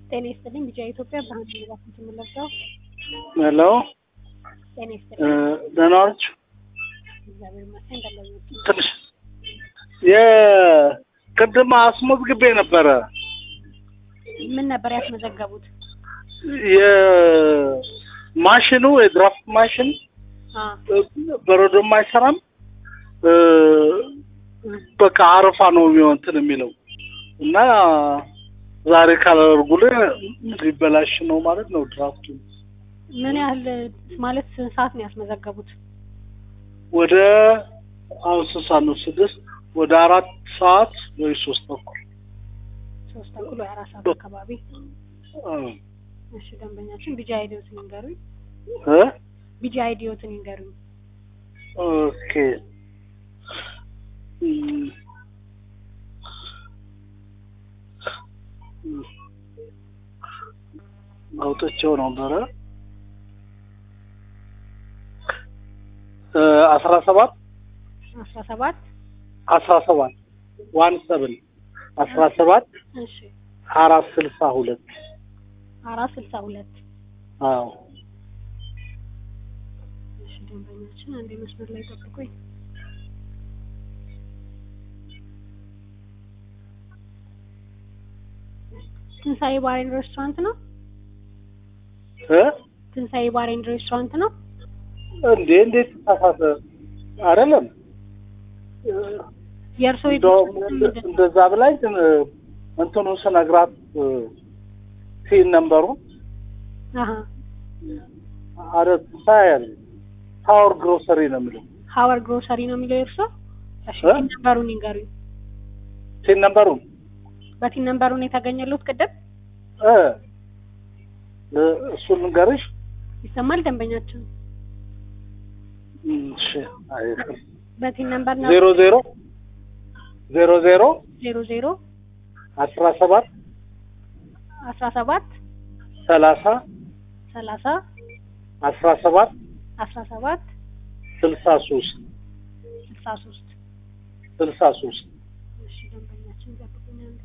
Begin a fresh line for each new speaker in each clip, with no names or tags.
ጤና ይስጥልኝ ቢጫ ኢትዮጵያ ብርሃን ባንክ የምንለብሰው
ሄሎ
ጤና
እ
ይስጥልኝ
ደህና ናችሁ?
እግዚአብሔር ይመስገን እንደምን
ትንሽ የቅድም አስመዝግቤ ነበረ
ምን ነበር ያስመዘገቡት?
የማሽኑ የድራፍት ማሽን
አ
በረዶም አይሰራም እ በቃ አረፋ ነው የሚሆን እንትን የሚለው እና ዛሬ ካላደርጉልህ ሊበላሽ ነው ማለት ነው ድራፍቱ
ምን ያህል ማለት ስንት ሰዓት ነው ያስመዘገቡት?
ወደ አሁን ስንት ሰዓት ነው ስድስት ወደ አራት ሰዓት ወይ ሶስት ተኩል
ሶስት ተኩል ወይ አራት ሰዓት አካባቢ።
እ
እሺ ደንበኛችን ቢጂ አይዲዮትን ይንገሩኝ።
እ
ቢጂ አይዲዮትን ይንገሩኝ።
ኦኬ እም፣ እም፣ አውጥቼው ነበረ እ አስራ ሰባት
አስራ ሰባት
አስራ ሰባት ዋን ሰብን አስራ ሰባት
እሺ
አራት ስልሳ ሁለት
አራት ስልሳ ሁለት
አዎ
እሺ ደንበኛችን አንዴ መስመር ላይ ጠብቁኝ። ትንሳኤ ባር ኤንድ ሬስቶራንት ነው?
እ
ትንሳኤ ባር ኤንድ ሬስቶራንት ነው?
እንዴ እንዴት ተሳሳተ አይደለም እ
የእርሶ
እንደውም
የድርጅት
እንደ-
ምንድን ነው?
እንደዛ ብላኝ ግን እንትኑን ስነግራት ሲን ነበሩ
አሀ
አረ ሳያል ታወር ግሮሰሪ ነው የሚለው
ሀወር ግሮሰሪ ነው የሚለው የእርሶ? እሺ
እ?
ቲን ነምበሩን ይንገሩኝ።
ሲን ነበሩን
በቲን ነምበሩን የተገኘሉት ቅድም
እ እ- እሱን ልንገርሽ
ይሰማል ደንበኛችን
እም፣ እሺ አይቅር
በቲን ነምበር ነው
ዜሮ ዜሮ ዜሮ ዜሮ
ዜሮ ዜሮ
አስራ ሰባት
አስራ ሰባት
ሰላሳ
ሰላሳ
አስራ ሰባት
አስራ ሰባት
ስልሳ ሶስት
ስልሳ ሶስት
ስልሳ ሶስት
እሺ ደንበኛችን ጠብቁኝ አንዴ።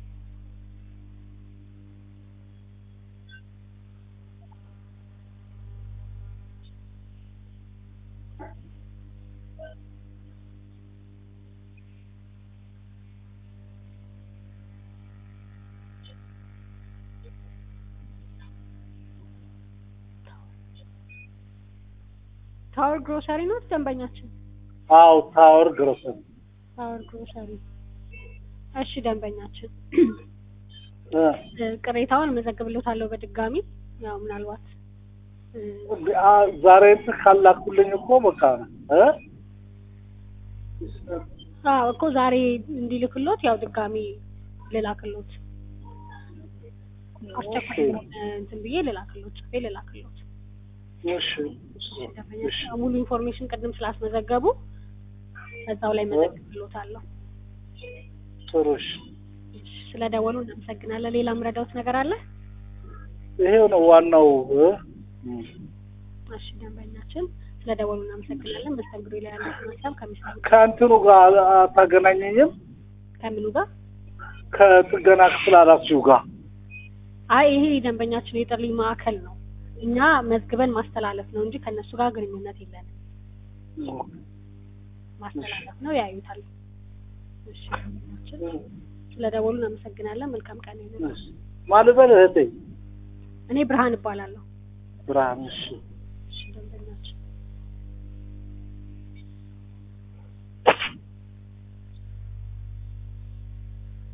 ታወር ግሮሰሪ ነው ደንበኛችን?
አው ታወር ግሮሰሪ
ታወር ግሮሰሪ። እሺ ደንበኛችን
እ
እ፣ ቅሬታውን እመዘግብልዎታለሁ በድጋሚ ያው ምናልባት እ፣
አ ዛሬ እንትን ካላኩልኝ እኮ በቃ እ
አዎ እኮ ዛሬ እንዲልክሎት ያው ድጋሚ ልላክሎት አስቸኳይ
ኦኬ።
ስለሆነ እንትን ብዬ ልላክሎት ጽፌ ልላክሎት።
እሺ
ደንበኛችን ሙሉ ኢንፎርሜሽን ቅድም ስላስመዘገቡ እዛው ላይ መዘግብሎታለሁ።
ጥሩ እሺ
ስለ ደወሉ እናመሰግናለን። ሌላ ምረዳውት ነገር አለ?
ይሄው ነው ዋናው እ እም።
እሺ ደንበኛችን ስለ ደወሉ እናመሰግናለን። መስተንግዶ ላይ ያለው ሀሳብ ከሚሰሩ
ከእንትኑ ጋር አታገናኘኝም
ከምኑ ጋር
ከጥገና ክፍል ኃላፊው ጋር
አይ ይሄ ደንበኛችን የጥሪ ማዕከል ነው። እኛ መዝግበን ማስተላለፍ ነው እንጂ ከእነሱ ጋር ግንኙነት የለንም። ማስተላለፍ ነው፣ ያዩታል። እሺ ደንበኛችን ስለ ደወሉ እናመሰግናለን። መልካም ቀን ይሁን።
ማን ልበል እህቴ
እኔ ብርሃን እባላለሁ።
ብርሃን እሺ